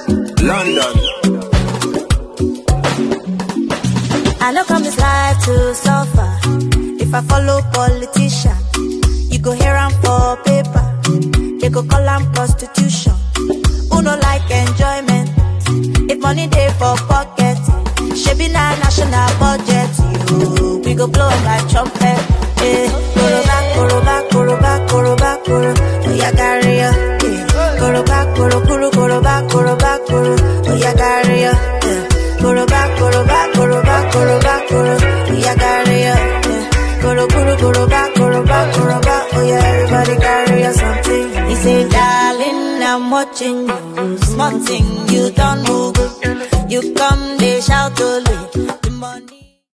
London. I know come this life to suffer. If I follow politician, you go hear am for paper. They go call am prostitution. Who no like enjoyment? If money dey for pocket, shebi na national budget. You, we go blow am like trumpet. Eh, koroba, koroba, koroba, koroba, koro. Oya carry ya. Eh, koroba, koro, koro, koroba, koroba, koro. Oya carry ya. Eh, koroba, koroba, koroba, koroba, koro. Oya carry ya. Eh, koro, koro, koroba, koroba, koroba. Oya everybody carry ya something. He say, darling, I'm watching you. Small thing, you don't move. You come, they shout only. The money.